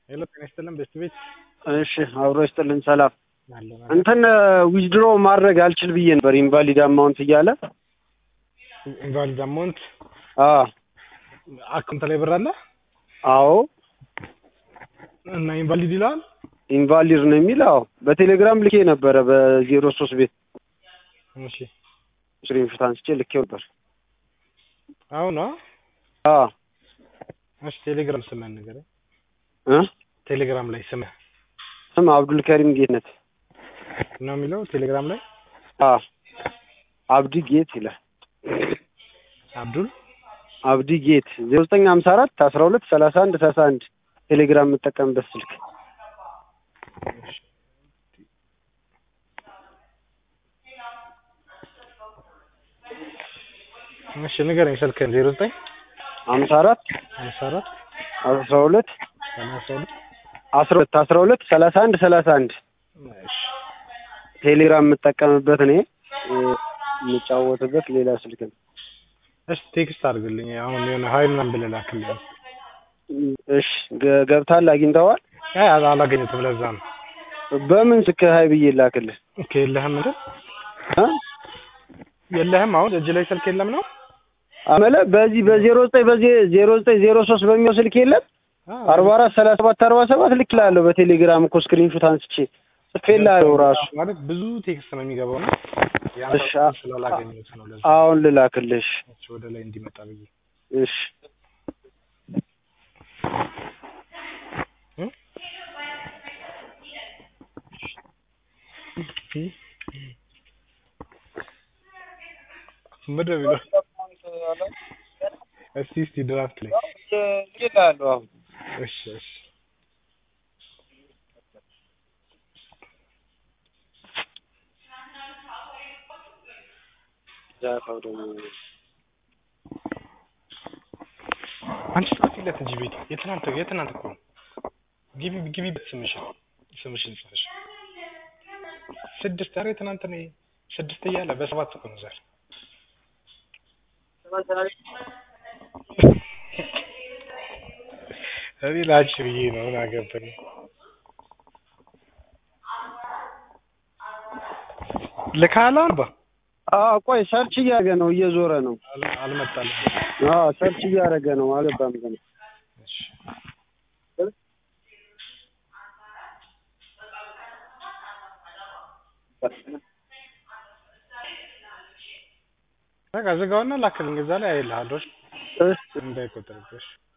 ሄሎ ጤና ይስጥልን ቤስት ቤት እሺ አብሮ ይስጥልን ሰላም አለ እንትን ዊዝድሮ ማድረግ አልችል ብዬ ነበር ኢንቫሊድ አማውንት እያለ ኢንቫሊድ አማውንት አ አካውንት ላይ ብር አለ አዎ እና ኢንቫሊድ ይላል ኢንቫሊድ ነው የሚል አዎ በቴሌግራም ልኬ ነበረ በዜሮ ሶስት ቤት እሺ ስክሪንሾት አንስቼ ልኬው ነበር አሁን ነው አ እሺ ቴሌግራም ስምህን ንገረኝ እ ቴሌግራም ላይ ስምህ ስም አብዱል ከሪም ጌትነት ነው የሚለው ቴሌግራም ላይ አ አብዲ ጌት ይላል አብዱል አብዲ ጌት ዜሮ ዘጠኝ ሀምሳ አራት አስራ ሁለት ሰላሳ አንድ ሰላሳ አንድ ቴሌግራም የምጠቀምበት ስልክ እሺ ንገረኝ ስልክህን ዜሮ ዘጠኝ ሀምሳ አራት ሀምሳ አራት አስራ ሁለት ሰላሳ ሁለት አስራ ሁለት አስራ ሁለት ሰላሳ አንድ ሰላሳ አንድ እሺ ቴሌግራም የምጠቀምበት እኔ እ የምጫወትበት ሌላ ስልክ ነው። እሺ ቴክስት አድርግልኝ አሁን የሆነ ሀይ ምናምን ብለህ ላክልኝ እሺ ገ- ገብታል አግኝተዋል። አይ አላ- አላገኘሁትም ለዛ ነው በምን ስልክ ሀይ ብዬ ላክልህ? ኦኬ የለህም እንትን እ? የለህም አሁን እጅ ላይ ስልክ የለም ነው አመለ በዚህ በዜሮ ዘጠኝ በዚህ ዜሮ ዘጠኝ ዜሮ ሶስት በሚለው ስልክ የለም አርባ አራት ሰላሳ ሰባት አርባ ሰባት ልክ ላለሁ በቴሌግራም እኮ ስክሪንሾት አንስቼ ጽፌልሃለሁ ራሱ ማለት ብዙ ቴክስት ነው የሚገባው ነው ያን እሺ፣ ሰው ስላላገኘሁት ነው ለዛ አሁን ልላክልሽ። እሺ፣ ወደ ላይ እንዲመጣ ብዬ እሺ እ? ምንድን ነው የሚለው? እስቲ እስቲ ድራፍት ላይ ልኬልሃለሁ አሁን እሺ እሺ ዛፋው ደግሞ አንቺ ጻፊለት እንጂ ቤት የትናንት የትናንት እኮ ነው። ግቢ ግቢበት ስምሽን ስምሽን ጽፈሽ ስድስት ኧረ የትናንት ነው ይሄ። ስድስት እያለ በሰባት እኮ ነው ዛሬ እኔ ላንቺ ብዬ ነው ምን አገባኝ ልካለሁ አልባ አዎ ቆይ ሰርች እያደረገ ነው እየዞረ ነው አል- አልመጣልም አዎ ሰርች እያደረገ ነው አልገባም ገና እሺ በቃ ዝጋውና ላክልኝ እዛ ላይ አይልሃለሁ እሺ እንዳይቆጥርብሽ